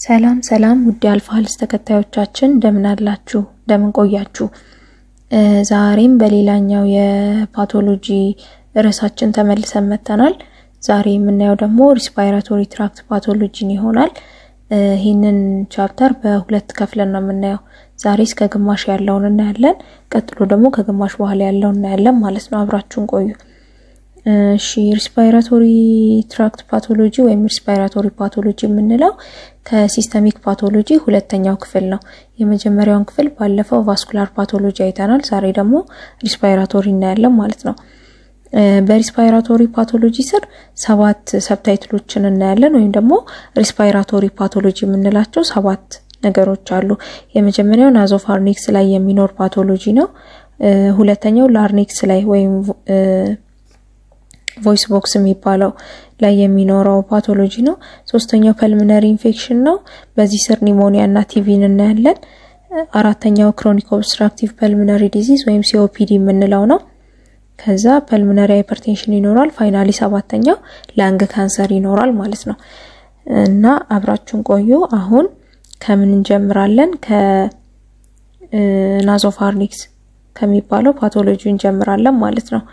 ሰላም ሰላም ውድ አልፋ ሄልዝ ተከታዮቻችን እንደምን አላችሁ? እንደምን ቆያችሁ? ዛሬም በሌላኛው የፓቶሎጂ ርዕሳችን ተመልሰን መጥተናል። ዛሬ የምናየው ደግሞ ሪስፓይራቶሪ ትራክት ፓቶሎጂን ይሆናል። ይህንን ቻፕተር በሁለት ከፍለን ነው የምናየው። ዛሬ እስከ ግማሽ ያለውን እናያለን። ቀጥሎ ደግሞ ከግማሽ በኋላ ያለውን እናያለን ማለት ነው። አብራችሁን ቆዩ። እሺ ሪስፓይራቶሪ ትራክት ፓቶሎጂ ወይም ሪስፓይራቶሪ ፓቶሎጂ የምንለው ከሲስተሚክ ፓቶሎጂ ሁለተኛው ክፍል ነው። የመጀመሪያውን ክፍል ባለፈው ቫስኩላር ፓቶሎጂ አይተናል። ዛሬ ደግሞ ሪስፓይራቶሪ እናያለን ማለት ነው። በሪስፓይራቶሪ ፓቶሎጂ ስር ሰባት ሰብታይትሎችን እናያለን ወይም ደግሞ ሪስፓይራቶሪ ፓቶሎጂ የምንላቸው ሰባት ነገሮች አሉ። የመጀመሪያው ናዞፋርኒክስ ላይ የሚኖር ፓቶሎጂ ነው። ሁለተኛው ላርኒክስ ላይ ወይም ቮይስ ቦክስ የሚባለው ላይ የሚኖረው ፓቶሎጂ ነው። ሶስተኛው ፐልሚነሪ ኢንፌክሽን ነው። በዚህ ስር ኒሞኒያ እና ቲቪን እናያለን። አራተኛው ክሮኒክ ኦብስትራክቲቭ ፐልሚነሪ ዲዚዝ ወይም ሲኦፒዲ የምንለው ነው። ከዛ ፐልሚነሪ ሃይፐርቴንሽን ይኖራል። ፋይናሊ ሰባተኛው ላንግ ካንሰር ይኖራል ማለት ነው። እና አብራችሁን ቆዩ። አሁን ከምን እንጀምራለን? ከናዞፋርኒክስ ከሚባለው ፓቶሎጂ እንጀምራለን ማለት ነው።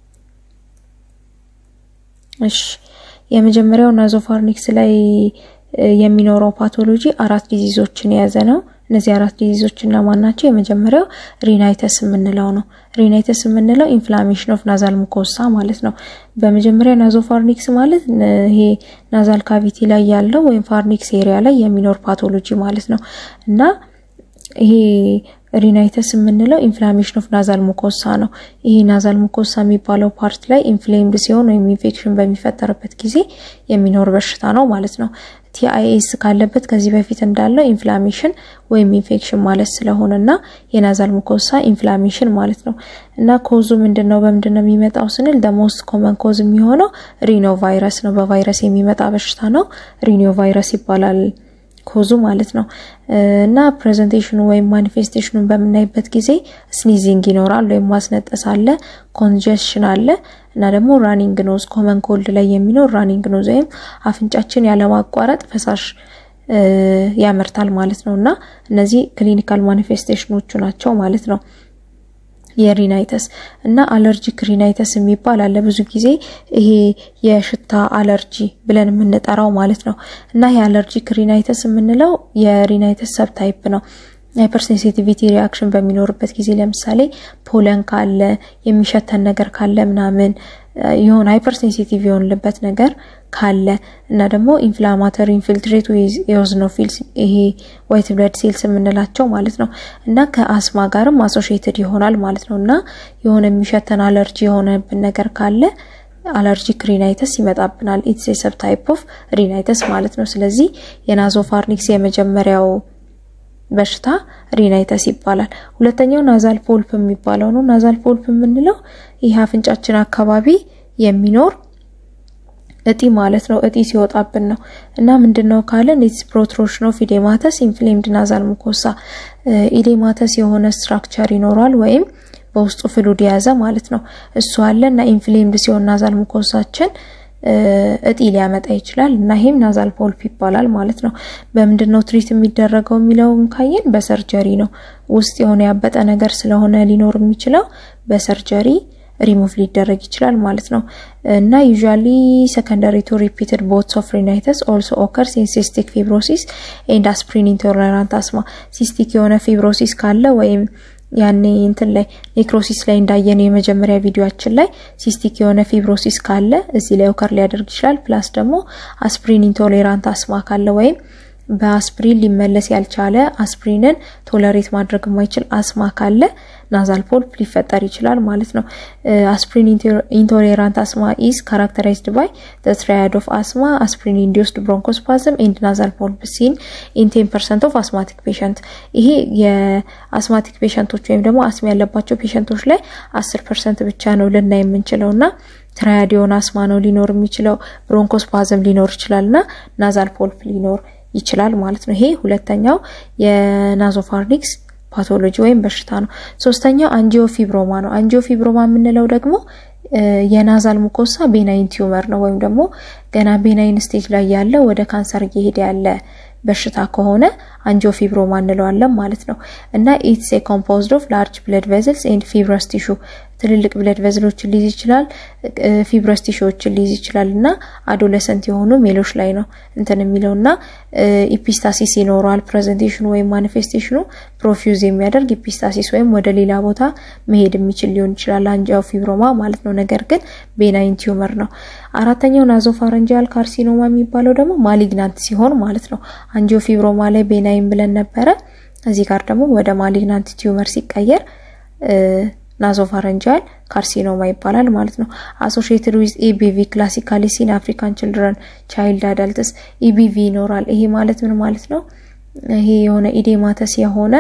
እሺ የመጀመሪያው ናዞፋርኒክስ ላይ የሚኖረው ፓቶሎጂ አራት ዲዚዞችን የያዘ ነው። እነዚህ አራት ዲዚዞች እና ማን ናቸው? የመጀመሪያው ሪናይተስ የምንለው ነው። ሪናይተስ የምንለው ኢንፍላሜሽን ኦፍ ናዛል ሙኮሳ ማለት ነው። በመጀመሪያ ናዞፋርኒክስ ማለት ይሄ ናዛል ካቪቲ ላይ ያለው ወይም ፋርኒክስ ኤሪያ ላይ የሚኖር ፓቶሎጂ ማለት ነው እና ይሄ ሪናይተስ የምንለው ኢንፍላሜሽን ኦፍ ናዛል ሙኮሳ ነው። ይሄ ናዛል ሙኮሳ የሚባለው ፓርት ላይ ኢንፍሌምድ ሲሆን ወይም ኢንፌክሽን በሚፈጠርበት ጊዜ የሚኖር በሽታ ነው ማለት ነው። ቲአይኤስ ካለበት ከዚህ በፊት እንዳለው ኢንፍላሜሽን ወይም ኢንፌክሽን ማለት ስለሆነ እና የናዛል ሙኮሳ ኢንፍላሜሽን ማለት ነው እና ኮዙ ምንድን ነው? በምንድን ነው የሚመጣው ስንል ደሞስት ኮመን ኮዝ የሚሆነው ሪኖ ቫይረስ ነው። በቫይረስ የሚመጣ በሽታ ነው። ሪኖ ቫይረስ ይባላል ኮዙ ማለት ነው እና ፕሬዘንቴሽኑ ወይም ማኒፌስቴሽኑን በምናይበት ጊዜ ስኒዚንግ ይኖራል ወይም ማስነጠስ አለ፣ ኮንጀሽን አለ እና ደግሞ ራኒንግ ኖዝ ኮመን ኮልድ ላይ የሚኖር ራኒንግ ኖዝ ወይም አፍንጫችን ያለማቋረጥ ፈሳሽ ያመርታል ማለት ነው እና እነዚህ ክሊኒካል ማኒፌስቴሽኖቹ ናቸው ማለት ነው። የሪናይተስ እና አለርጂክ ሪናይተስ የሚባል አለ። ብዙ ጊዜ ይሄ የሽታ አለርጂ ብለን የምንጠራው ማለት ነው እና ይሄ አለርጂክ ሪናይተስ የምንለው የሪናይተስ ሰብ ታይፕ ነው። ሃይፐርሴንሲቲቪቲ ሪያክሽን በሚኖርበት ጊዜ ለምሳሌ ፖለን ካለ የሚሸተን ነገር ካለ ምናምን የሆነ ሃይፐርሴንሲቲቭ የሆንልበት ነገር ካለ እና ደግሞ ኢንፍላማተሪ ኢንፊልትሬት ኤኦዝኖፊልስ ይሄ ዋይት ብለድ ሴልስ የምንላቸው ማለት ነው እና ከአስማ ጋርም አሶሺየትድ ይሆናል ማለት ነው እና የሆነ የሚሸተን አለርጂ የሆነብን ነገር ካለ አለርጂክ ሪናይተስ ይመጣብናል። ኢትስ ሰብ ታይፕ ኦፍ ሪናይተስ ማለት ነው። ስለዚህ የናዞፋርኒክስ የመጀመሪያው በሽታ ሪናይተስ ይባላል። ሁለተኛው ናዛል ፖልፕ የሚባለው ነው። ናዛል ፖልፕ የምንለው ይህ አፍንጫችን አካባቢ የሚኖር እጢ ማለት ነው። እጢ ሲወጣብን ነው እና ምንድነው ካለን ኢትስ ፕሮትሮሽን ኦፍ ኢዴማተስ ኢንፍሌምድ ናዛል ሙኮሳ ኢዴማተስ የሆነ ስትራክቸር ይኖራል ወይም በውስጡ ፍሉድ የያዘ ማለት ነው። እሱ አለ እና ኢንፍሌምድ ሲሆን ናዛል ሙኮሳችን እጢ ሊያመጣ ይችላል እና ይሄም ናዛል ፖልፕ ይባላል ማለት ነው። በምንድን ነው ትሪት የሚደረገው የሚለውን ካየን በሰርጀሪ ነው። ውስጥ የሆነ ያበጠ ነገር ስለሆነ ሊኖር የሚችለው በሰርጀሪ ሪሙቭ ሊደረግ ይችላል ማለት ነው እና ዩዥዋሊ ሰከንደሪ ቱ ሪፒትድ ቦትስ ኦፍ ሪናይተስ ኦልሶ ኦከርስ ኢን ሲስቲክ ፊብሮሲስ ኤንድ አስፕሪን ኢንቶለራንት አስማ ሲስቲክ የሆነ ፊብሮሲስ ካለ ወይም ያኔ እንትን ላይ ኔክሮሲስ ላይ እንዳየነው የመጀመሪያ ቪዲዮአችን ላይ ሲስቲክ የሆነ ፊብሮሲስ ካለ እዚህ ላይ ኦከር ሊያደርግ ይችላል። ፕላስ ደግሞ አስፕሪን ኢንቶሌራንት አስማ ካለ ወይም በአስፕሪን ሊመለስ ያልቻለ አስፕሪንን ቶለሬት ማድረግ የማይችል አስማ ካለ ናዛል ፖልፕ ሊፈጠር ይችላል ማለት ነው። አስፕሪን ኢንቶሌራንት አስማ ኢዝ ካራክተራይዝድ ባይ ዘ ትራያድ ኦፍ አስማ አስፕሪን ኢንዲዩስድ ብሮንኮስፓዝም ኤንድ ናዛል ፖልፕ ሲን ኢን ቴን ፐርሰንት ኦፍ አስማቲክ ፔሸንት። ይሄ የአስማቲክ ፔሸንቶች ወይም ደግሞ አስማ ያለባቸው ፔሸንቶች ላይ አስር ፐርሰንት ብቻ ነው ልናይ የምንችለው እና ትራያድ የሆነ አስማ ነው ሊኖር የሚችለው። ብሮንኮስፓዝም ሊኖር ይችላል እና ናዛል ፖልፕ ሊኖር ይችላል ማለት ነው። ይሄ ሁለተኛው የናዞፋርኒክስ ፓቶሎጂ ወይም በሽታ ነው። ሶስተኛው አንጂዮፊብሮማ ነው። አንጂዮፊብሮማ የምንለው ደግሞ የናዛል ሙኮሳ ቤናይን ቲዩመር ነው ወይም ደግሞ ገና ቤናይን ስቴጅ ላይ ያለ ወደ ካንሰር እየሄደ ያለ በሽታ ከሆነ አንጂኦፊብሮማ እንለዋለን ማለት ነው። እና ኢትስ ኤ ኮምፖዝድ ኦፍ ላርጅ ብለድ ቬዝልስ ኤንድ ፊብረስ ቲሹ ትልልቅ ብለድ ቬዝሎችን ሊይዝ ይችላል፣ ፊብረስ ቲሹዎችን ሊይዝ ይችላል እና አዶለሰንት የሆኑ ሜሎች ላይ ነው እንትን የሚለው እና ኢፒስታሲስ ይኖረዋል። ፕሬዘንቴሽኑ ወይም ማኒፌስቴሽኑ ፕሮፊውዝ የሚያደርግ ኢፒስታሲስ ወይም ወደ ሌላ ቦታ መሄድ የሚችል ሊሆን ይችላል አንጂኦፊብሮማ ማለት ነው። ነገር ግን ቤናይን ቲዩመር ነው። አራተኛው ናዞፋረንጂያል ካርሲኖማ የሚባለው ደግሞ ማሊግናንት ሲሆን ማለት ነው። አንጂኦፊብሮማ ላይ ቤናይን ብለን ነበረ። እዚህ ጋር ደግሞ ወደ ማሊግናንት ቲዩመር ሲቀየር ናዞፋረንጂያል ካርሲኖማ ይባላል ማለት ነው። አሶሺየትድ ዊዝ ኢቢቪ ክላሲካሊ ሲን አፍሪካን ችልድረን ቻይልድ አዳልትስ ኢቢቪ ይኖራል። ይሄ ማለት ምን ማለት ነው? ይሄ የሆነ ኢዴማተስ የሆነ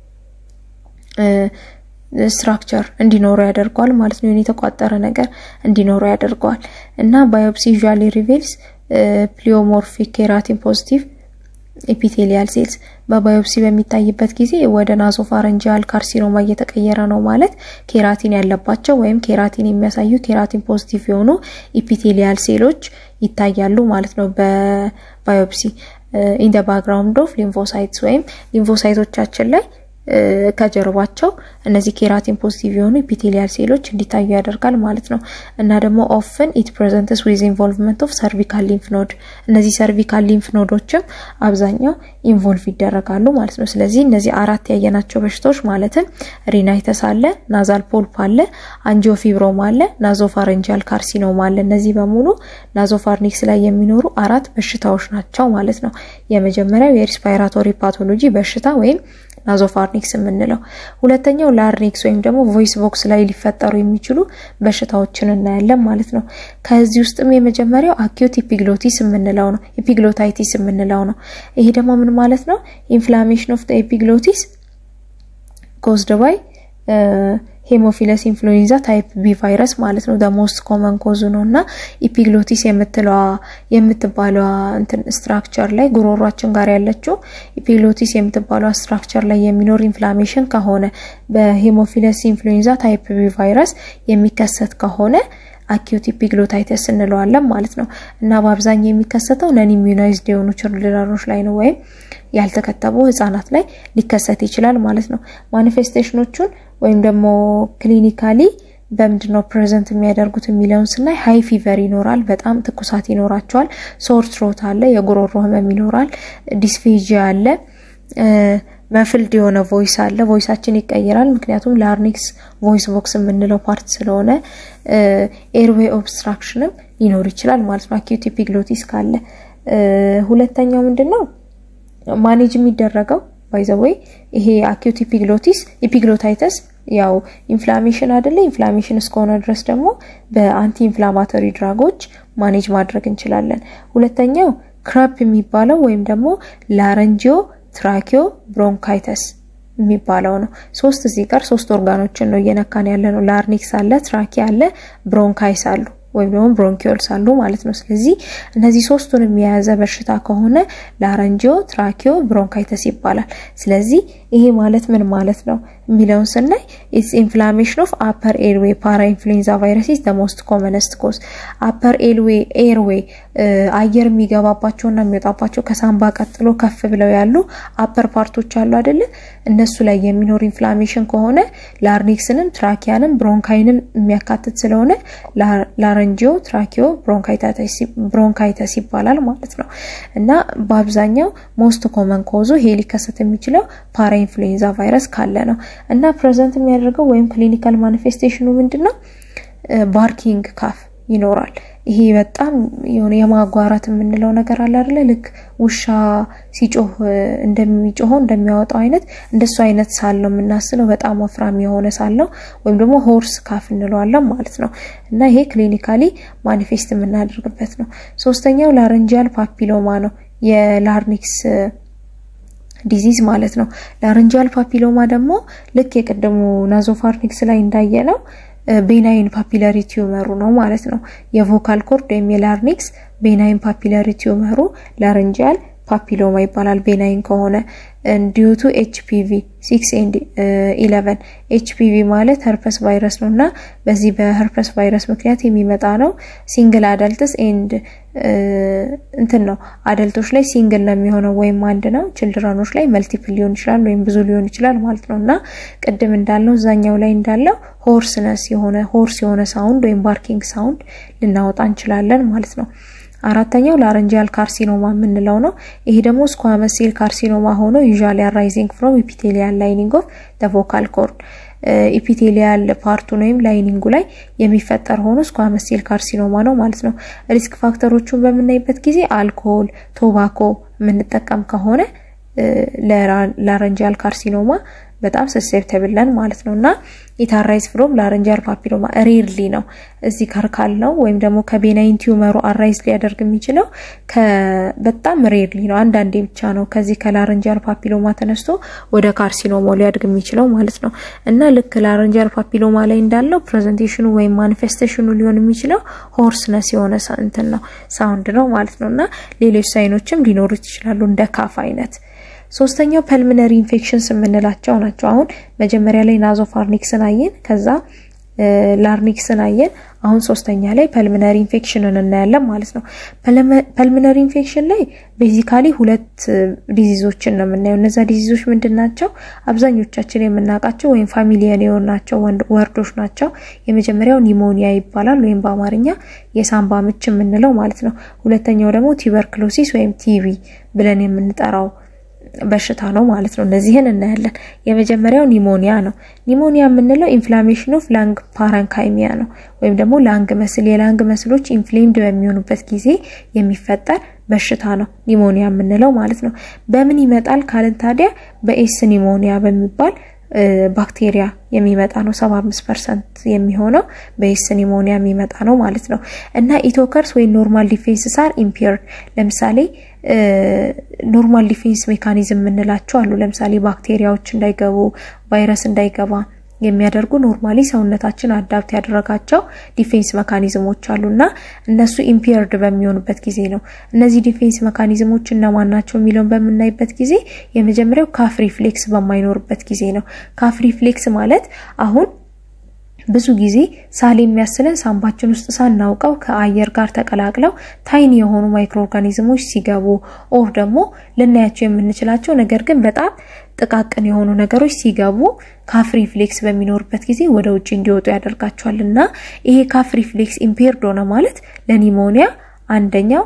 ስትራክቸር እንዲኖረው ያደርገዋል ማለት ነው። የተቋጠረ ነገር እንዲኖረው ያደርገዋል እና ባዮፕሲ ዩዥዋሊ ሪቬልስ ፕሊዮሞርፊክ ኬራቲን ፖዚቲቭ ኤፒቴሊያል ሴልስ በባዮፕሲ በሚታይበት ጊዜ ወደ ናዞፋረንጂያል ካርሲኖማ እየተቀየረ ነው ማለት ኬራቲን ያለባቸው ወይም ኬራቲን የሚያሳዩ ኬራቲን ፖዚቲቭ የሆኑ ኤፒቴሊያል ሴሎች ይታያሉ ማለት ነው በባዮፕሲ ኢን ደ ባክግራውንድ ኦፍ ሊምፎሳይትስ ወይም ሊምፎሳይቶቻችን ላይ ከጀርባቸው እነዚህ ኬራቲን ፖዚቲቭ የሆኑ ኢፒቴሊያል ሴሎች እንዲታዩ ያደርጋል ማለት ነው። እና ደግሞ ኦፍን ኢት ፕሬዘንትስ ዊዝ ኢንቮልቭመንት ኦፍ ሰርቪካል ሊምፍ ኖድ እነዚህ ሰርቪካል ሊምፍ ኖዶችም አብዛኛው ኢንቮልቭ ይደረጋሉ ማለት ነው። ስለዚህ እነዚህ አራት ያየናቸው በሽታዎች ማለትም ሪናይተስ አለ፣ ናዛል ፖልፕ አለ፣ አንጂኦፊብሮማ አለ፣ ናዞፋረንጂያል ካርሲኖማ አለ። እነዚህ በሙሉ ናዞፋርኒክስ ላይ የሚኖሩ አራት በሽታዎች ናቸው ማለት ነው። የመጀመሪያው የሪስፓይራቶሪ ፓቶሎጂ በሽታ ወይም ናዞፋርኒክስ የምንለው ሁለተኛው ላርኒክስ ወይም ደግሞ ቮይስ ቦክስ ላይ ሊፈጠሩ የሚችሉ በሽታዎችን እናያለን ማለት ነው። ከዚህ ውስጥም የመጀመሪያው አኪዩት ኢፒግሎቲስ የምንለው ነው፣ ኢፒግሎታይቲስ የምንለው ነው። ይሄ ደግሞ ምን ማለት ነው? ኢንፍላሜሽን ኦፍ ኤፒግሎቲስ ኮዝድ ባይ ሄሞፊለስ ኢንፍሉዌንዛ ታይፕ ቢ ቫይረስ ማለት ነው። ሞስት ኮመን ኮዙ ነው እና ኢፒግሎቲስ የምትለዋ የምትባለዋ እንትን ስትራክቸር ላይ ጉሮሯችን ጋር ያለችው ኢፒግሎቲስ የምትባለዋ ስትራክቸር ላይ የሚኖር ኢንፍላሜሽን ከሆነ በሄሞፊለስ ኢንፍሉዌንዛ ታይፕ ቢ ቫይረስ የሚከሰት ከሆነ አኪዩት ኢፒግሎታይተስ እንለዋለን ማለት ነው እና በአብዛኛው የሚከሰተው ነን ኢሚዩናይዝድ የሆኑ ችልድረኖች ላይ ነው ወይም ያልተከተቡ ህጻናት ላይ ሊከሰት ይችላል ማለት ነው። ማኒፌስቴሽኖቹን ወይም ደግሞ ክሊኒካሊ በምንድን ነው ፕሬዘንት የሚያደርጉት የሚለውን ስናይ ሀይ ፊቨር ይኖራል፣ በጣም ትኩሳት ይኖራቸዋል፣ ሶር ትሮት አለ፣ የጉሮሮ ህመም ይኖራል፣ ዲስፌጂያ አለ፣ መፍልድ የሆነ ቮይስ አለ። ቮይሳችን ይቀይራል፣ ምክንያቱም ላርኒክስ ቮይስ ቦክስ የምንለው ፓርት ስለሆነ ኤርዌይ ኦብስትራክሽንም ሊኖር ይችላል ማለት ነው አኪዩት ኢፒግሎቲስ ካለ። ሁለተኛው ምንድን ነው ማኔጅ የሚደረገው ባይዘወይ ይሄ አኪዩት ኢፒግሎቲስ ኢፒግሎታይተስ ያው ኢንፍላሜሽን አይደለ? ኢንፍላሜሽን እስከሆነ ድረስ ደግሞ በአንቲ ኢንፍላማቶሪ ድራጎች ማኔጅ ማድረግ እንችላለን። ሁለተኛው ክረፕ የሚባለው ወይም ደግሞ ላረንጂዮ ትራኪዮ ብሮንካይተስ የሚባለው ነው። ሶስት እዚህ ጋር ሶስት ኦርጋኖችን ነው እየነካን ያለ ነው። ላርኒክስ አለ፣ ትራኪ አለ፣ ብሮንካይስ አሉ ወይም ደግሞ ብሮንኪዮልስ አሉ ማለት ነው። ስለዚህ እነዚህ ሶስቱን የያዘ በሽታ ከሆነ ላረንጂዮ ትራኪዮ ብሮንካይተስ ይባላል። ስለዚህ ይሄ ማለት ምን ማለት ነው የሚለውን ስናይ ኢትስ ኢንፍላሜሽን ኦፍ አፐር ኤርዌይ ፓራ ኢንፍሉዌንዛ ቫይረስ ኢዝ ዘ ሞስት ኮመነስት ኮዝ። አፐር ኤርዌይ ኤርዌይ አየር የሚገባባቸውና የሚወጣባቸው ከሳምባ ቀጥሎ ከፍ ብለው ያሉ አፐር ፓርቶች አሉ አይደለ? እነሱ ላይ የሚኖር ኢንፍላሜሽን ከሆነ ላርኒክስንም ትራኪያንም ብሮንካይንም የሚያካትት ስለሆነ ላረንጂዮ ትራኪዮ ብሮንካይተስ ይባላል ማለት ነው። እና በአብዛኛው ሞስት ኮመን ኮዙ ይሄ ሊከሰት የሚችለው ፓራ ኢንፍሉዌንዛ ቫይረስ ካለ ነው። እና ፕሬዘንት የሚያደርገው ወይም ክሊኒካል ማኒፌስቴሽኑ ምንድን ነው? ባርኪንግ ካፍ ይኖራል። ይሄ በጣም የሆነ የማጓራት የምንለው ነገር አለ አይደለ? ልክ ውሻ ሲጮህ እንደሚጮኸው እንደሚያወጣው አይነት እንደሱ አይነት ሳል ነው የምናስለው። በጣም ወፍራም የሆነ ሳል ነው፣ ወይም ደግሞ ሆርስ ካፍ እንለዋለን ማለት ነው። እና ይሄ ክሊኒካሊ ማኒፌስት የምናደርግበት ነው። ሶስተኛው ላረንጂያል ፓፒሎማ ነው፣ የላርኒክስ ዲዚዝ ማለት ነው። ላረንጂያል ፓፒሎማ ደግሞ ልክ የቀደሙ ናዞፋርኒክስ ላይ እንዳየ ነው ቤናይን ፓፒላሪ ቲዩመሩ ነው ማለት ነው። የቮካል ኮርድ ወይም የላርኒክስ ቤናይን ፓፒላሪ ቲዩመሩ ላረንጂያል ፓፒሎማ ይባላል። ቤናይን ከሆነ ዲዩቱ ኤችፒቪ ሲክስ ኤንድ ኢለቨን ኤችፒቪ ማለት ሀርፐስ ቫይረስ ነው እና በዚህ በሀርፐስ ቫይረስ ምክንያት የሚመጣ ነው። ሲንግል አደልትስ ኤንድ እንትን ነው አደልቶች ላይ ሲንግል ነው የሚሆነው ወይም አንድ ነው። ችልድረኖች ላይ መልቲፕል ሊሆን ይችላል ወይም ብዙ ሊሆን ይችላል ማለት ነው እና ቅድም እንዳልነው እዛኛው ላይ እንዳለው ሆርስነስ የሆነ ሆርስ የሆነ ሳውንድ ወይም ባርኪንግ ሳውንድ ልናወጣ እንችላለን ማለት ነው። አራተኛው ላረንጂያል ካርሲኖማ የምንለው ነው። ይሄ ደግሞ ስኳመስ ሴል ካርሲኖማ ሆኖ ዩዥዋሊ አራይዚንግ ፍሮም ኢፒቴሊያል ላይኒንግ ኦፍ ዘ ቮካል ኮርድ ኢፒቴሊያል ፓርቱን ወይም ላይኒንጉ ላይ የሚፈጠር ሆኖ ስኳመስ ሴል ካርሲኖማ ነው ማለት ነው። ሪስክ ፋክተሮቹን በምናይበት ጊዜ አልኮሆል፣ ቶባኮ የምንጠቀም ከሆነ ለላረንጂያል ካርሲኖማ በጣም ሰሴፕተብል ነን ማለት ነው እና ኢታራይዝ ፍሮም ላረንጂያል ፓፒሎማ ሬርሊ ነው እዚህ ጋር ካልነው ወይም ደግሞ ከቤናይን ቲዩመሩ አራይዝ ሊያደርግ የሚችለው በጣም ሬርሊ ነው። አንዳንዴ ብቻ ነው ከዚህ ከላረንጂያል ፓፒሎማ ተነስቶ ወደ ካርሲኖማ ሊያድግ የሚችለው ማለት ነው እና ልክ ላረንጂያል ፓፒሎማ ላይ እንዳለው ፕሬዘንቴሽኑ ወይም ማኒፌስቴሽኑ ሊሆን የሚችለው ሆርስነስ የሆነ እንትን ነው ሳውንድ ነው ማለት ነው እና ሌሎች ሳይኖችም ሊኖሩት ይችላሉ እንደ ካፍ አይነት ሶስተኛው ፐልሚነሪ ኢንፌክሽንስ የምንላቸው ናቸው። አሁን መጀመሪያ ላይ ናዞፋርኒክስን አየን፣ ከዛ ላርኒክስን አየን። አሁን ሶስተኛ ላይ ፐልሚነሪ ኢንፌክሽንን እናያለን ማለት ነው። ፐልሚነሪ ኢንፌክሽን ላይ ቤዚካሊ ሁለት ዲዚዞችን ነው የምናየው። እነዛ ዲዚዞች ምንድን ናቸው? አብዛኞቻችን የምናውቃቸው ወይም ፋሚሊየን የሆናቸው ወርዶች ናቸው። የመጀመሪያው ኒሞኒያ ይባላል ወይም በአማርኛ የሳምባ ምች የምንለው ማለት ነው። ሁለተኛው ደግሞ ቲበርክሎሲስ ወይም ቲቪ ብለን የምንጠራው በሽታ ነው ማለት ነው። እነዚህን እናያለን። የመጀመሪያው ኒሞኒያ ነው። ኒሞኒያ የምንለው ኢንፍላሜሽን ኦፍ ላንግ ፓረንካይሚያ ነው ወይም ደግሞ ላንግ መስል የላንግ መስሎች ኢንፍሌምድ በሚሆኑበት ጊዜ የሚፈጠር በሽታ ነው ኒሞኒያ የምንለው ማለት ነው። በምን ይመጣል ካልን ታዲያ በኤስ ኒሞኒያ በሚባል ባክቴሪያ የሚመጣ ነው። 75 ፐርሰንት የሚሆነው በኤስ ኒሞኒያ የሚመጣ ነው ማለት ነው እና ኢቶከርስ ወይ ኖርማል ዲፌንስ ሳር ኢምፔርድ ለምሳሌ ኖርማል ዲፌንስ ሜካኒዝም የምንላቸው አሉ። ለምሳሌ ባክቴሪያዎች እንዳይገቡ ቫይረስ እንዳይገባ የሚያደርጉ ኖርማሊ ሰውነታችን አዳፕት ያደረጋቸው ዲፌንስ መካኒዝሞች አሉ እና እነሱ ኢምፔርድ በሚሆኑበት ጊዜ ነው። እነዚህ ዲፌንስ መካኒዝሞች እነማን ናቸው የሚለውን በምናይበት ጊዜ የመጀመሪያው ካፍ ሪፍሌክስ በማይኖርበት ጊዜ ነው። ካፍ ሪፍሌክስ ማለት አሁን ብዙ ጊዜ ሳል የሚያስለን ሳምባችን ውስጥ ሳናውቀው ከአየር ጋር ተቀላቅለው ታይኒ የሆኑ ማይክሮ ኦርጋኒዝሞች ሲገቡ ኦር ደግሞ ልናያቸው የምንችላቸው ነገር ግን በጣም ጥቃቅን የሆኑ ነገሮች ሲገቡ ካፍ ሪፍሌክስ በሚኖርበት ጊዜ ወደ ውጭ እንዲወጡ ያደርጋቸዋል እና ይሄ ካፍ ሪፍሌክስ ኢምፔርድ ሆነ ማለት ለኒሞኒያ አንደኛው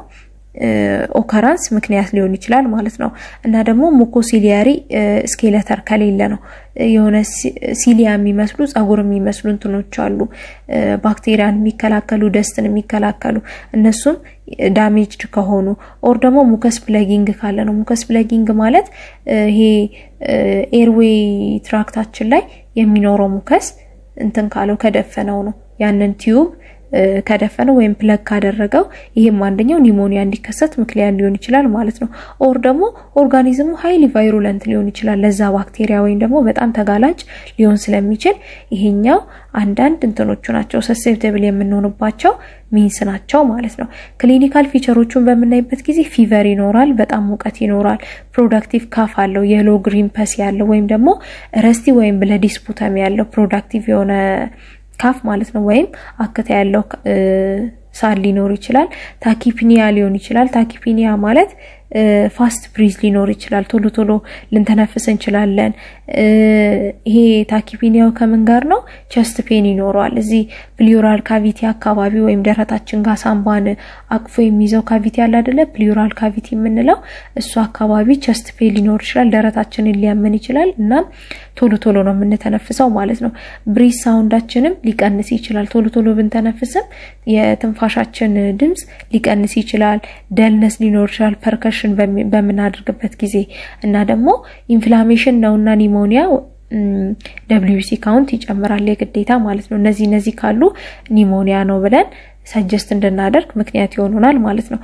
ኦከራንስ ምክንያት ሊሆን ይችላል ማለት ነው እና ደግሞ ሙኮሲሊያሪ ስኬለተር ከሌለ ነው የሆነ ሲሊያ የሚመስሉ ጸጉር የሚመስሉ እንትኖች አሉ ባክቴሪያን የሚከላከሉ ደስትን የሚከላከሉ እነሱም ዳሜጅድ ከሆኑ ኦር ደግሞ ሙከስ ፕለጊንግ ካለ ነው። ሙከስ ፕለጊንግ ማለት ይሄ ኤርዌይ ትራክታችን ላይ የሚኖረው ሙከስ እንትን ካለው ከደፈነው ነው ያንን ቲዩብ ከደፈነው ወይም ፕለግ ካደረገው ይህም አንደኛው ኒሞኒያ እንዲከሰት ምክንያት ሊሆን ይችላል ማለት ነው። ኦር ደግሞ ኦርጋኒዝሙ ሀይሊ ቫይሩለንት ሊሆን ይችላል ለዛ ባክቴሪያ ወይም ደግሞ በጣም ተጋላጭ ሊሆን ስለሚችል ይሄኛው አንዳንድ እንትኖቹ ናቸው ሰሴፕተብል የምንሆንባቸው ሚንስ ናቸው ማለት ነው። ክሊኒካል ፊቸሮቹን በምናይበት ጊዜ ፊቨር ይኖራል፣ በጣም ሙቀት ይኖራል፣ ፕሮዳክቲቭ ካፍ አለው፣ የሎ ግሪን ፐስ ያለው ወይም ደግሞ ረስቲ ወይም ብለዲስፑተም ያለው ፕሮዳክቲቭ የሆነ ካፍ ማለት ነው። ወይም አክታ ያለው ሳል ሊኖር ይችላል። ታኪፒኒያ ሊሆን ይችላል። ታኪፒኒያ ማለት ፋስት ብሪዝ ሊኖር ይችላል። ቶሎ ቶሎ ልንተነፍስ እንችላለን። ይሄ ታኪፒኒያው ከምን ጋር ነው? ቸስት ፔን ይኖረዋል። እዚህ ፕሊዮራል ካቪቲ አካባቢ ወይም ደረታችን ጋር ሳምባን አቅፎ የሚይዘው ካቪቲ አለ አይደለ? ፕሊዮራል ካቪቲ የምንለው እሱ አካባቢ ቸስት ፔን ሊኖር ይችላል። ደረታችንን ሊያመን ይችላል። እናም ቶሎ ቶሎ ነው የምንተነፍሰው ማለት ነው። ብሪዝ ሳውንዳችንም ሊቀንስ ይችላል። ቶሎ ቶሎ ብንተነፍስም የትንፋሻችን ድምፅ ሊቀንስ ይችላል። ደልነስ ሊኖር ይችላል ፐርከሽን በምናደርግበት ጊዜ እና ደግሞ ኢንፍላሜሽን ነውና ኒሞኒያ ደብሊዩሲ ካውንት ይጨምራል የግዴታ ማለት ነው። እነዚህ እነዚህ ካሉ ኒሞኒያ ነው ብለን ሰጀስት እንድናደርግ ምክንያት ይሆኑናል ማለት ነው።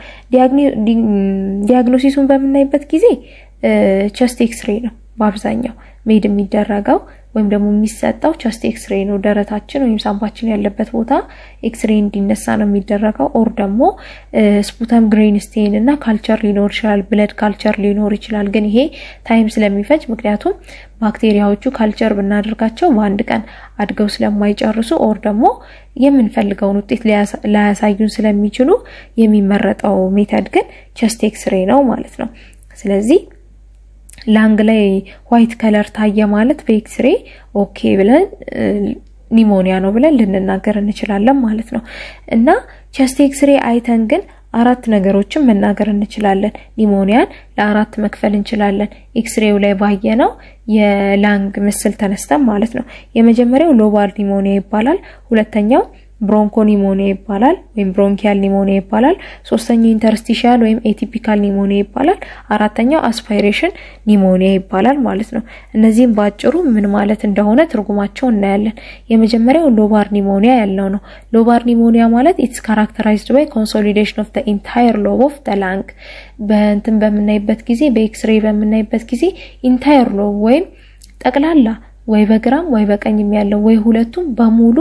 ዲያግኖሲሱን በምናይበት ጊዜ ቸስት ኤክስሬ ነው በአብዛኛው ሜድ የሚደረገው ወይም ደግሞ የሚሰጠው ቸስት ኤክስሬ ነው። ደረታችን ወይም ሳምባችን ያለበት ቦታ ኤክስሬ እንዲነሳ ነው የሚደረገው። ኦር ደግሞ ስፑተም ግሬን ስቴን እና ካልቸር ሊኖር ይችላል፣ ብለድ ካልቸር ሊኖር ይችላል። ግን ይሄ ታይም ስለሚፈጅ ምክንያቱም ባክቴሪያዎቹ ካልቸር ብናደርጋቸው በአንድ ቀን አድገው ስለማይጨርሱ ኦር ደግሞ የምንፈልገውን ውጤት ላያሳዩን ስለሚችሉ የሚመረጠው ሜተድ ግን ቸስት ኤክስሬ ነው ማለት ነው። ስለዚህ ላንግ ላይ ዋይት ከለር ታየ ማለት በኤክስሬ ኦኬ ብለን ኒሞኒያ ነው ብለን ልንናገር እንችላለን ማለት ነው። እና ቸስት ኤክስሬ አይተን ግን አራት ነገሮችን መናገር እንችላለን። ኒሞኒያን ለአራት መክፈል እንችላለን። ኤክስሬው ላይ ባየነው የላንግ ምስል ተነስተን ማለት ነው። የመጀመሪያው ሎባር ኒሞኒያ ይባላል። ሁለተኛው ብሮንኮ ኒሞኒያ ይባላል ወይም ብሮንኪያል ኒሞኒያ ይባላል። ሶስተኛው ኢንተርስቲሻል ወይም ኤቲፒካል ኒሞኒያ ይባላል። አራተኛው አስፓይሬሽን ኒሞኒያ ይባላል ማለት ነው። እነዚህም በአጭሩ ምን ማለት እንደሆነ ትርጉማቸው እናያለን። የመጀመሪያው ሎባር ኒሞኒያ ያለው ነው። ሎባር ኒሞኒያ ማለት ኢትስ ካራክተራይዝድ ባይ ኮንሶሊዴሽን ኦፍ ዘ ኢንታየር ሎብ ኦፍ ዘ ላንግ። በእንትን በምናይበት ጊዜ በኤክስሬ በምናይበት ጊዜ ኢንታየር ሎብ ወይም ጠቅላላ ወይ በግራም ወይ በቀኝም ያለው ወይ ሁለቱም በሙሉ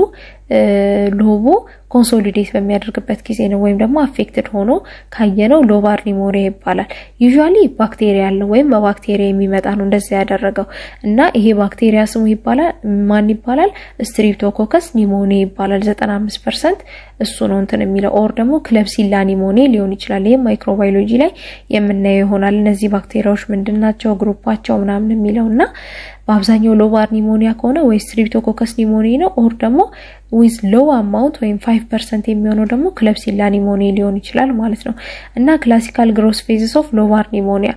ሎቡ ኮንሶሊዴት በሚያደርግበት ጊዜ ነው። ወይም ደግሞ አፌክትድ ሆኖ ካየነው ሎባር ኒሞኒያ ይባላል። ዩዥዋሊ ባክቴሪያ ያለው ወይም በባክቴሪያ የሚመጣ ነው እንደዛ ያደረገው እና ይሄ ባክቴሪያ ስሙ ይባላል ማን ይባላል? ስትሪፕቶኮከስ ኒሞኒያ ይባላል። 95 ፐርሰንት እሱ ነው እንትን የሚለው ኦር ደግሞ ክለብሲላ ኒሞኒያ ሊሆን ይችላል። ይህም ማይክሮባዮሎጂ ላይ የምናየው ይሆናል። እነዚህ ባክቴሪያዎች ምንድን ናቸው፣ ግሩፓቸው ምናምን የሚለው እና በአብዛኛው ሎባር ኒሞኒያ ከሆነ ወይ ስትሪፕቶኮከስ ኒሞኒያ ነው ኦር ደግሞ ዊዝ ሎው አማውንት ወይም ፋይቭ ፐርሰንት የሚሆነው ደግሞ ክለብሲላ ኒሞኒያ ሊሆን ይችላል ማለት ነው እና ክላሲካል ግሮስ ፌዝስ ኦፍ ሎባር ኒሞኒያ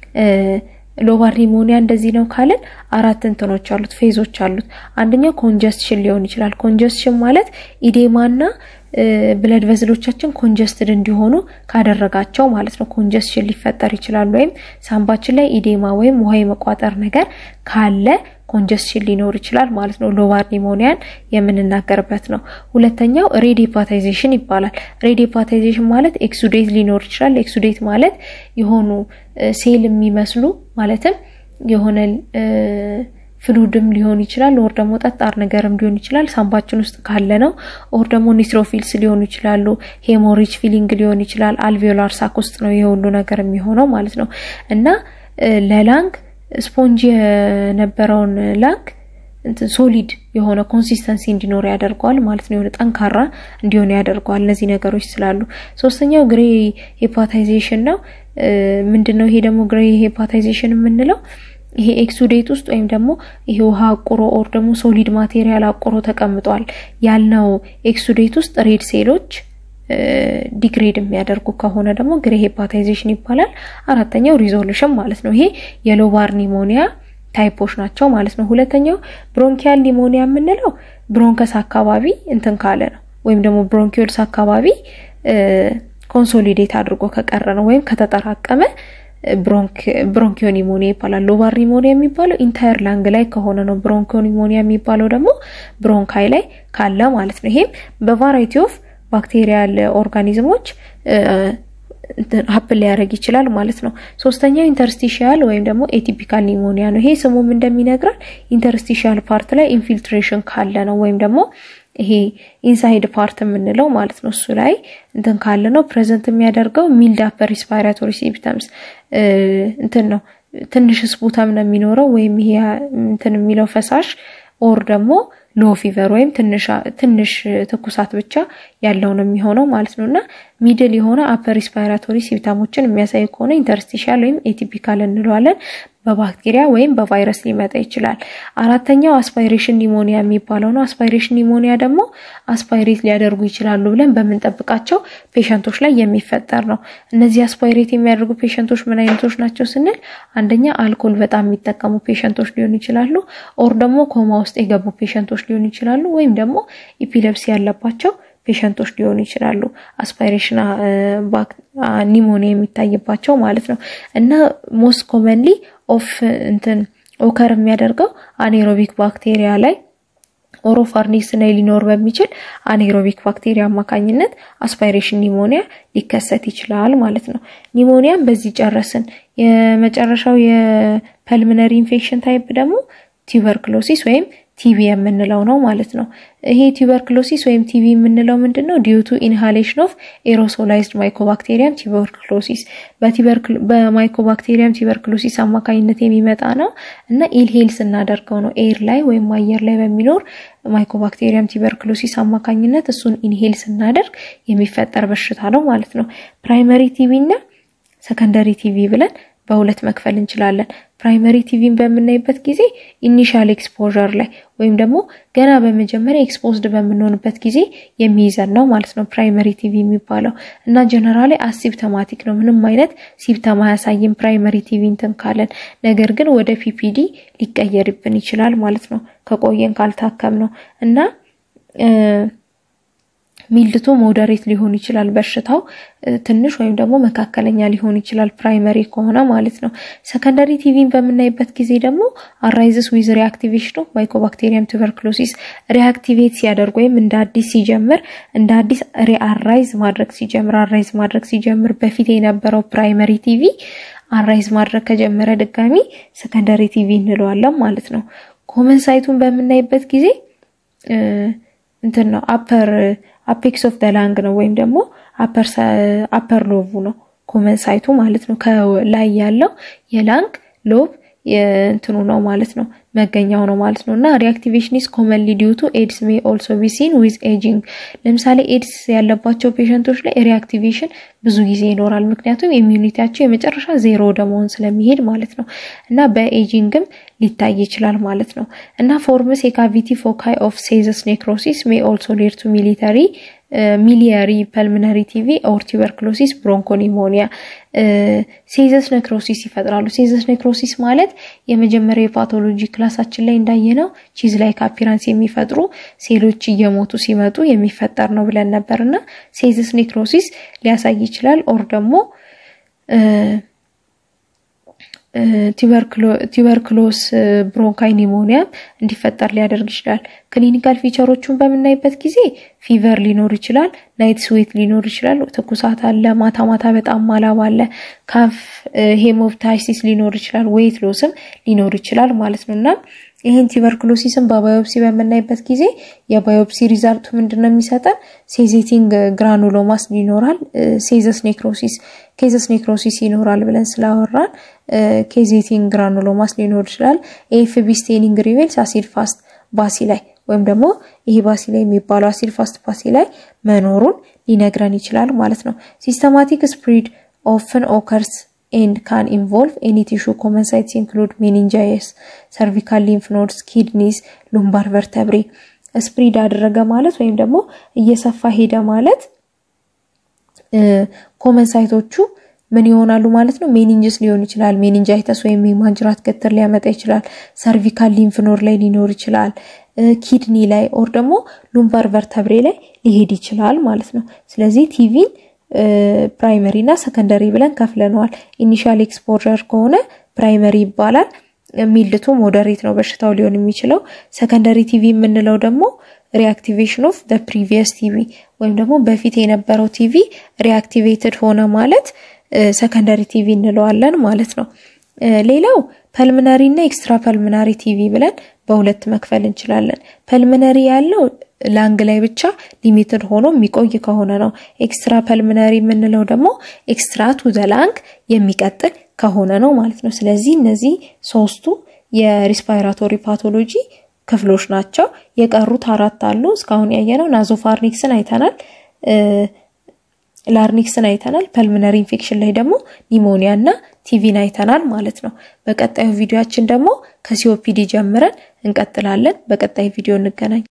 ሎባር ኒሞኒያ እንደዚህ ነው ካልን አራት እንትኖች አሉት፣ ፌዞች አሉት። አንደኛው ኮንጀስሽን ሊሆን ይችላል። ኮንጀስሽን ማለት ኢዴማና ብለድ ቨዝሎቻችን ኮንጀስትድ እንዲሆኑ ካደረጋቸው ማለት ነው። ኮንጀስሽን ሊፈጠር ይችላል። ወይም ሳምባችን ላይ ኢዴማ ወይም ውሃ የመቋጠር ነገር ካለ ኮንጀስሽን ሊኖር ይችላል ማለት ነው። ሎባር ኒሞኒያን የምንናገርበት ነው። ሁለተኛው ሬድ ሄፓታይዜሽን ይባላል። ሬድ ሄፓታይዜሽን ማለት ኤክሱዴት ሊኖር ይችላል። ኤክሱዴት ማለት የሆኑ ሴል የሚመስሉ ማለትም የሆነ ፍሉድም ሊሆን ይችላል። ኦር ደግሞ ጠጣር ነገርም ሊሆን ይችላል ሳምባችን ውስጥ ካለ ነው። ኦር ደግሞ ኒትሮፊልስ ሊሆኑ ይችላሉ። ሄሞሪጅ ፊሊንግ ሊሆን ይችላል። አልቬዮላር ሳክ ውስጥ ነው የሁሉ ነገር የሚሆነው ማለት ነው እና ለላንግ ስፖንጅ የነበረውን ላንግ ሶሊድ የሆነ ኮንሲስተንሲ እንዲኖር ያደርገዋል ማለት ነው። የሆነ ጠንካራ እንዲሆን ያደርገዋል እነዚህ ነገሮች ስላሉ። ሶስተኛው ግሬ ሄፓታይዜሽን ነው። ምንድን ነው ይሄ ደግሞ ግሬ ሄፓታይዜሽን የምንለው? ይሄ ኤክሱዴት ውስጥ ወይም ደግሞ ይሄ ውሃ አቁሮ ኦር ደግሞ ሶሊድ ማቴሪያል አቁሮ ተቀምጧል ያልነው ኤክሱዴት ውስጥ ሬድ ሴሎች ዲግሬድ የሚያደርጉ ከሆነ ደግሞ ግሬ ሄፓታይዜሽን ይባላል። አራተኛው ሪዞሉሽን ማለት ነው። ይሄ የሎባር ኒሞኒያ ታይፖች ናቸው ማለት ነው። ሁለተኛው ብሮንኪያል ኒሞኒያ የምንለው ብሮንከስ አካባቢ እንትን ካለ ነው ወይም ደግሞ ብሮንኪዮልስ አካባቢ ኮንሶሊዴት አድርጎ ከቀረ ነው ወይም ከተጠራቀመ ብሮንኪዮ ኒሞኒያ ይባላል። ሎባር ኒሞኒያ የሚባለው ኢንታየር ላንግ ላይ ከሆነ ነው። ብሮንኪዮ ኒሞኒያ የሚባለው ደግሞ ብሮንካይ ላይ ካለ ማለት ነው። ይሄም በቫራይቲ ኦፍ ባክቴሪያል ኦርጋኒዝሞች ሀፕን ሊያደርግ ይችላል ማለት ነው። ሶስተኛው ኢንተርስቲሻል ወይም ደግሞ ኤቲፒካል ኒሞኒያ ነው። ይሄ ስሙም እንደሚነግረን ኢንተርስቲሻል ፓርት ላይ ኢንፊልትሬሽን ካለ ነው ወይም ደግሞ ይሄ ኢንሳይድ ፓርት የምንለው ማለት ነው። እሱ ላይ እንትን ካለ ነው ፕሬዘንት የሚያደርገው ሚልድ አፐር ሪስፓይራቶሪ ሲምፕተምስ እንትን ነው። ትንሽ ስፑተም ነው የሚኖረው ወይም ይሄ እንትን የሚለው ፈሳሽ ኦር ደግሞ ሎ ፊቨር ወይም ትንሽ ትኩሳት ብቻ ያለው ነው የሚሆነው ማለት ነው እና ሚድል የሆነ አፐር ሪስፓይራቶሪ ሲምፕተሞችን የሚያሳይ ከሆነ ኢንተርስቲሻል ወይም ኤቲፒካል እንለዋለን። በባክቴሪያ ወይም በቫይረስ ሊመጣ ይችላል። አራተኛው አስፓይሬሽን ኒሞኒያ የሚባለው ነው። አስፓይሬሽን ኒሞኒያ ደግሞ አስፓይሬት ሊያደርጉ ይችላሉ ብለን በምንጠብቃቸው ፔሸንቶች ላይ የሚፈጠር ነው። እነዚህ አስፓይሬት የሚያደርጉ ፔሸንቶች ምን አይነቶች ናቸው ስንል አንደኛ አልኮል በጣም የሚጠቀሙ ፔሸንቶች ሊሆኑ ይችላሉ። ኦር ደግሞ ኮማ ውስጥ የገቡ ፔሸንቶች ሊሆኑ ይችላሉ። ወይም ደግሞ ኢፒለፕሲ ያለባቸው ፔሸንቶች ሊሆኑ ይችላሉ። አስፓይሬሽን ኒሞኒያ የሚታይባቸው ማለት ነው እና ሞስት ኮመንሊ ኦፍ እንትን ኦከር የሚያደርገው አኔሮቢክ ባክቴሪያ ላይ ኦሮፋርኒክስ ላይ ሊኖር በሚችል አኔሮቢክ ባክቴሪያ አማካኝነት አስፓይሬሽን ኒሞኒያ ሊከሰት ይችላል ማለት ነው። ኒሞኒያም በዚህ ጨረስን። የመጨረሻው የፐልምነሪ ኢንፌክሽን ታይፕ ደግሞ ቱበርክሎሲስ ወይም ቲቪ የምንለው ነው ማለት ነው። ይሄ ቱበርክሎሲስ ወይም ቲቪ የምንለው ምንድን ነው? ዲዩቱ ኢንሃሌሽን ኦፍ ኤሮሶላይዝድ ማይኮባክቴሪያም ቱበርክሎሲስ በማይኮባክቴሪያም ቱበርክሎሲስ አማካኝነት የሚመጣ ነው እና ኢልሄል ስናደርገው ነው ኤር ላይ ወይም አየር ላይ በሚኖር ማይኮባክቴሪያም ቱበርክሎሲስ አማካኝነት እሱን ኢንሄል ስናደርግ የሚፈጠር በሽታ ነው ማለት ነው። ፕራይመሪ ቲቪ እና ሰከንደሪ ቲቪ ብለን በሁለት መክፈል እንችላለን። ፕራይመሪ ቲቪን በምናይበት ጊዜ ኢኒሻል ኤክስፖዠር ላይ ወይም ደግሞ ገና በመጀመሪያ ኤክስፖዝድ በምንሆንበት ጊዜ የሚይዘን ነው ማለት ነው ፕራይመሪ ቲቪ የሚባለው እና ጀነራሊ አሲፕተማቲክ ነው። ምንም አይነት ሲፕተም አያሳይም ፕራይመሪ ቲቪ እንትን ካለን። ነገር ግን ወደ ፒፒዲ ሊቀየርብን ይችላል ማለት ነው ከቆየን ካልታከም ነው እና ሚልድቱ ሞደሬት ሊሆን ይችላል። በሽታው ትንሽ ወይም ደግሞ መካከለኛ ሊሆን ይችላል ፕራይመሪ ከሆነ ማለት ነው። ሰከንደሪ ቲቪን በምናይበት ጊዜ ደግሞ አራይዝስ ዊዝ ሪአክቲቬሽን ኦፍ ማይኮባክቴሪየም ቱበርክሎሲስ ሪአክቲቬት ሲያደርግ ወይም እንደ አዲስ ሲጀምር እንደ አዲስ ሪአራይዝ ማድረግ ሲጀምር አራይዝ ማድረግ ሲጀምር በፊት የነበረው ፕራይመሪ ቲቪ አራይዝ ማድረግ ከጀመረ ድጋሚ ሰከንደሪ ቲቪ እንለዋለን ማለት ነው። ኮመን ሳይቱን በምናይበት ጊዜ እንትን ነው አፐር አፔክስ ኦፍ ደላንግ ነው ወይም ደግሞ አፐር ሎቡ ነው ኮመን ሳይቱ ማለት ነው። ከላይ ያለው የላንግ ሎብ እንትኑ ነው ማለት ነው መገኛው ነው ማለት ነው። እና ሪአክቲቬሽን ኢዝ ኮመንሊ ዲዩ ቱ ኤድስ ሜይ ኦልሶ ቢ ሲን ዊዝ ኤጂንግ። ለምሳሌ ኤድስ ያለባቸው ፔሸንቶች ላይ ሪአክቲቬሽን ብዙ ጊዜ ይኖራል። ምክንያቱም ኢሚዩኒቲያቸው የመጨረሻ ዜሮ ወደ መሆን ስለሚሄድ ማለት ነው። እና በኤጂንግም ሊታይ ይችላል ማለት ነው። እና ፎርምስ የካቪቲ ፎካይ ኦፍ ሴዘስ ኔክሮሲስ ሜይ ኦልሶ ሌድ ቱ ሚሊተሪ ሚሊየሪ ፐልሚነሪ ቲቪ ኦር ቱበርክሎሲስ ብሮንኮኒሞኒያ ሴዘስ ኔክሮሲስ ይፈጥራሉ። ሴዘስ ኔክሮሲስ ማለት የመጀመሪያ የፓቶሎጂ ክላሳችን ላይ እንዳየነው ቺዝ ላይክ አፒራንስ የሚፈጥሩ ሴሎች እየሞቱ ሲመጡ የሚፈጠር ነው ብለን ነበር እና ሴዘስ ኔክሮሲስ ሊያሳይ ይችላል። ኦር ደግሞ ቱበርክሎስ ብሮንካይ ኒሞኒያ እንዲፈጠር ሊያደርግ ይችላል። ክሊኒካል ፊቸሮቹን በምናይበት ጊዜ ፊቨር ሊኖር ይችላል፣ ናይት ስዌት ሊኖር ይችላል፣ ትኩሳት አለ፣ ማታ ማታ በጣም ማላብ አለ፣ ካፍ ሄሞፕታይሲስ ሊኖር ይችላል፣ ዌይት ሎስም ሊኖር ይችላል ማለት ነው እና ይህን ቱበርክሎሲስን በባዮፕሲ በምናይበት ጊዜ የባዮፕሲ ሪዛልቱ ምንድን ነው የሚሰጠን? ሴዜቲንግ ግራኑሎማስ ይኖራል፣ ሴዘስ ኔክሮሲስ ኬዘስ ኔክሮሲስ ይኖራል ብለን ስላወራን ኬዜቲንግ ግራኑሎማስ ሊኖር ይችላል። ኤኤፍቢ ስቴኒንግ ሪቬልስ አሲድ ፋስት ባሲ ላይ ወይም ደግሞ ይሄ ባሲ ላይ የሚባለው አሲድ ፋስት ባሲ ላይ መኖሩን ሊነግረን ይችላል ማለት ነው። ሲስተማቲክ ስፕሪድ ኦፍን ኦከርስ ኤንድ ካን ኢንቮልቭ ኤኒ ቲሹ ኮመን ሳይትስ ኢንክሉድ ሜኒንጃይስ፣ ሰርቪካል ሊምፍ ኖድስ፣ ኪድኒስ፣ ሉምባር ቨርተብሬ። ስፕሪድ አደረገ ማለት ወይም ደግሞ እየሰፋ ሄደ ማለት ኮመን ሳይቶቹ ምን ይሆናሉ ማለት ነው? ሜኒንጅስ ሊሆን ይችላል። ሜኒንጃይተስ ወይም የማንጅራት ገትር ሊያመጣ ይችላል። ሰርቪካል ሊምፍ ኖድ ላይ ሊኖር ይችላል። ኪድኒ ላይ ኦር ደግሞ ሉምባር ቨርተብሬ ላይ ሊሄድ ይችላል ማለት ነው። ስለዚህ ቲቪን ፕራይመሪ እና ሰከንደሪ ብለን ከፍለነዋል። ኢኒሻል ኤክስፖዠር ከሆነ ፕራይመሪ ይባላል። ሚልድቱ ሞደሬት ነው በሽታው ሊሆን የሚችለው። ሰከንደሪ ቲቪ የምንለው ደግሞ ሪአክቲቬሽን ኦፍ ደ ፕሪቪየስ ቲቪ ወይም ደግሞ በፊት የነበረው ቲቪ ሪአክቲቬትድ ሆነ ማለት ሰከንደሪ ቲቪ እንለዋለን ማለት ነው። ሌላው ፐልምነሪ እና ኤክስትራ ፐልምናሪ ቲቪ ብለን በሁለት መክፈል እንችላለን። ፐልምነሪ ያለው ላንግ ላይ ብቻ ሊሚትድ ሆኖ የሚቆይ ከሆነ ነው። ኤክስትራ ፐልምነሪ የምንለው ደግሞ ኤክስትራ ቱ ዘ ላንግ የሚቀጥል ከሆነ ነው ማለት ነው። ስለዚህ እነዚህ ሶስቱ የሪስፓይራቶሪ ፓቶሎጂ ክፍሎች ናቸው። የቀሩት አራት አሉ። እስካሁን ያየነው ናዞፋርኒክስን አይተናል፣ ላርኒክስን አይተናል። ፐልምነሪ ኢንፌክሽን ላይ ደግሞ ኒሞኒያ እና ቲቪን አይተናል ማለት ነው። በቀጣዩ ቪዲዮችን ደግሞ ከሲኦፒዲ ጀምረን እንቀጥላለን። በቀጣይ ቪዲዮ እንገናኝ።